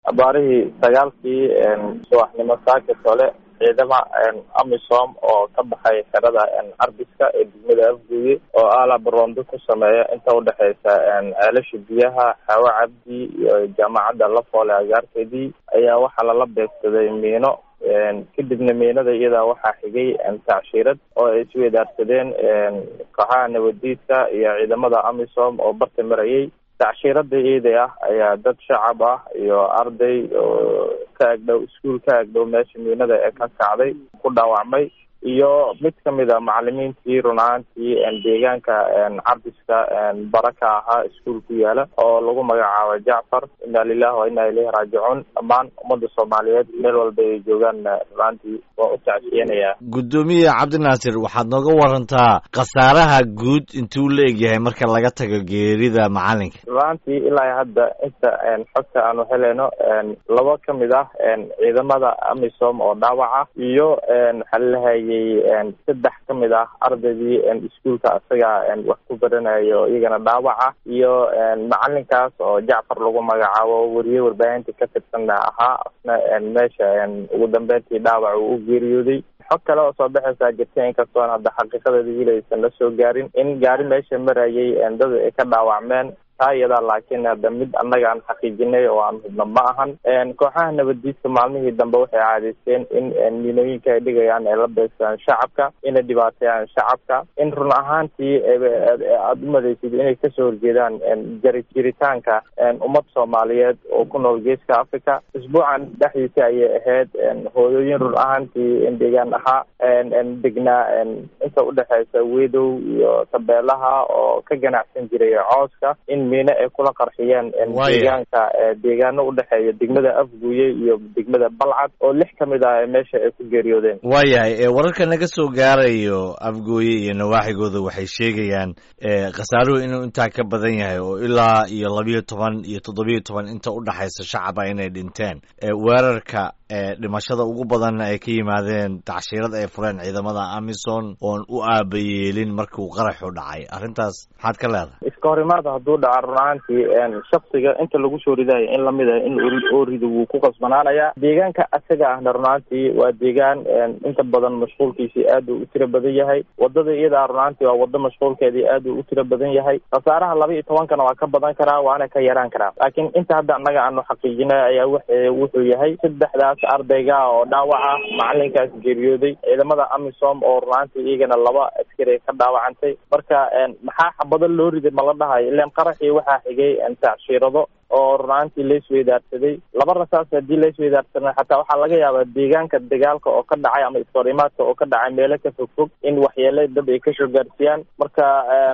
abaarihii sagaalkii subaxnimo saaka tole ciidama amisom oo ka baxay xerada carbiska ee degmada afguuye oo aalaba roondo ku sameeya inta udhexeysa ceelasha biyaha xaawo cabdi iyo jaamacadda lafoole agaarkeedii ayaa waxaa lala beegsaday miino kadibna miinada iyadaa waxaa xigay tacshiirad oo ay isweydaarsadeen kooxaha nabadiidka iyo ciidamada amisom oo barta marayay tacshiirada iyada ah ayaa dad shacab ah iyo arday oo ka agdhow iskuol ka agdhow meesha miinada ee ka kacday ku dhaawacmay iyo mid kamid a macalimiintii run ahaantii deegaanka carbiska bara ka ahaa iskuol ku yaala oo lagu magacaabo jacfar inna lilahi wa inna ilayhi raajicuun dhammaan ummadda soomaaliyeed meel walba ay joogaan runaantii waan u tacsiyanayaa guddoomiye cabdinaasir waxaad nooga warantaa khasaaraha guud intuu la egyahay marka laga tago geerida macalinka runaantii ilaa hadda inta xogta aanu helayno laba kamid ah ciidamada amisom oo dhaawaca iyo xalilahayay saddex kamid ah ardaydii iskuolka isaga wax ku baranayo iyagana dhaawaca iyo macalinkaas oo jacfar lagu magacaabo weriye warbaahinta ka tirsanna ahaa asna meesha ugu dambeyntii dhaawac uu u geeriyooday xog kale oo soo baxaysaa jirta inkastoon hadda xaqiiqadeeda wili aysan la soo gaarin in gaari meesha marayay dad ay ka dhaawacmeen taa iyadaa laakiin hadda mid annaga aan xaqiijinay oo aan hubno ma ahan kooxaha nabadiidka maalmihii dambe waxay caadaysteen in miinooyinka ay dhigayaan ay la beegsadaan shacabka inay dhibaateeyaan shacabka in run ahaantii aada u madaysid inay kasoo horjeedaan jari jiritaanka ummad soomaaliyeed oo ku nool geeska africa isbuucan dhexdiisa ayay ahayd hooyooyin run ahaantii deegaan ahaa degnaa inta udhexeysa wedow iyo tabeelaha oo ka ganacsan jiray cooska in miine ay kula qarxiyeen deegaanka deegaano udhexeeya degmada afguuye iyo degmada balcad oo lix kamid ah meesha ay ku geeriyoodeen waayahay wararka naga soo gaarayo afgooye iyo nawaaxigooda waxay sheegayaan khasaaruhu inuu intaa ka badan yahay oo ilaa iyo labiyo toban iyo toddobiyo toban inta udhexaysa shacaba inay dhinteen weerarka dhimashada ugu badanna ay ka yimaadeen tacshiirad ay fureen ciidamada amison oon u aabayeelin markuu qaraxu dhacay arrintaas maxaad ka leedahay iska horimaada hadduu dhaca run ahaantii shaksiga inta lagu soo ridayo in lamid ah in oo rido wuu ku qasbanaanayaa deegaanka asaga ahna run ahaantii waa deegaan inta badan mashquulkiisii aad uu u tiro badan yahay wadada iyadaa run ahaantii waa wado mashquulkeedii aad uu u tiro badan yahay khasaaraha laba iyo tobankana waa ka badan karaa waana ka yaraan karaa laakiin inta hadda annaga aanu xaqiijinay ayaa w wuxuu yahay saddexdaas ardayga oo dhaawaca macalinkaas geeriyooday ciidamada amisom oo runaantii iyagana laba askari ka dhaawacantay marka maxaa xabado loo riday ma la dhahayo ilan qaraxii waxaa xigay tacshiirado oo runaantii laisweydaarsaday laba rasaas hadii laisweydaarsanay xataa waxaa laga yaabaa deegaanka dagaalka oo ka dhacay ama iskahorimaadka oo ka dhacay meelo ka fog fog in waxyeele dad ay kasoo gaarsiiyaan marka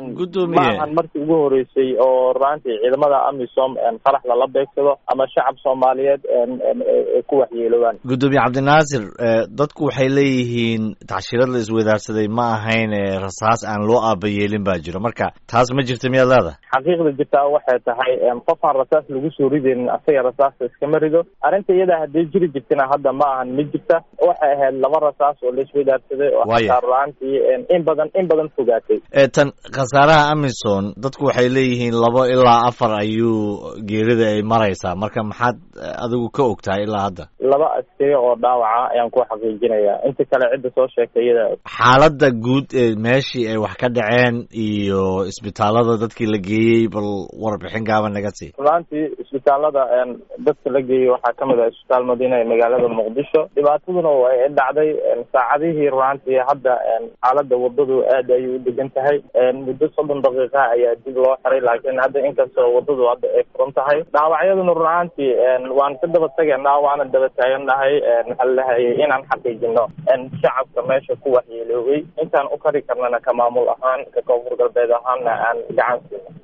ma ahan markii ugu horeysay oo runaantii ciidamada amisom qarax lala beegsado ama shacab soomaaliyeed ay ku waxyeeloobaan guddoomiye cabdinaasir dadku waxay leeyihiin tacshiirad la isweydaarsaday ma ahayn rasaas aan loo aabayeelin baa jiro marka taas ma jirta miyaad leedahay xaqiiqda jirtaa waxay tahay qofaan rasaas lagu soo ridaynin asaga rasaasta iskama rido arrinta iyadaa hadday jiri jirtana hadda ma ahan ma jirta waxay ahayd laba rasaas oo laisweydaarsaday oo xataa ruaantii in badan in badan fogaatay tan khasaaraha amison dadku waxay leeyihiin labo ilaa afar ayuu geerida ay maraysaa marka maxaad adigu ka og tahay ilaa hadda laba askari oo dhaawaca ayaan ku xaqiijinayaa inta kale cidda soo sheegtay iyada xaaladda guud ee meeshii ay wax ka dhaceen iyo isbitaalada dadkii la geeyey bal warbixin gaaban naga sii runaantii isbitaalada dadka la geeyey waxaa kamid ah isbitaal madiina ee magaalada muqdisho dhibaataduna way dhacday saacadihii runaantii hadda xaalada wadadu aad ayay u degan tahay muddo soddon daqiiqa ayaa dib loo xiray laakiin hadda inkastoo wadadu hadda ay furan tahay dhaawacyaduna runaantii waan ka daba tageynaa waana daba taagannahay maxaa lahayay inaan xaqiijino shacabka meesha ku waxyeeloobay intaan u kari karnana ka maamul ahaan ka koonfur galbeed ahaanna aan gacan siino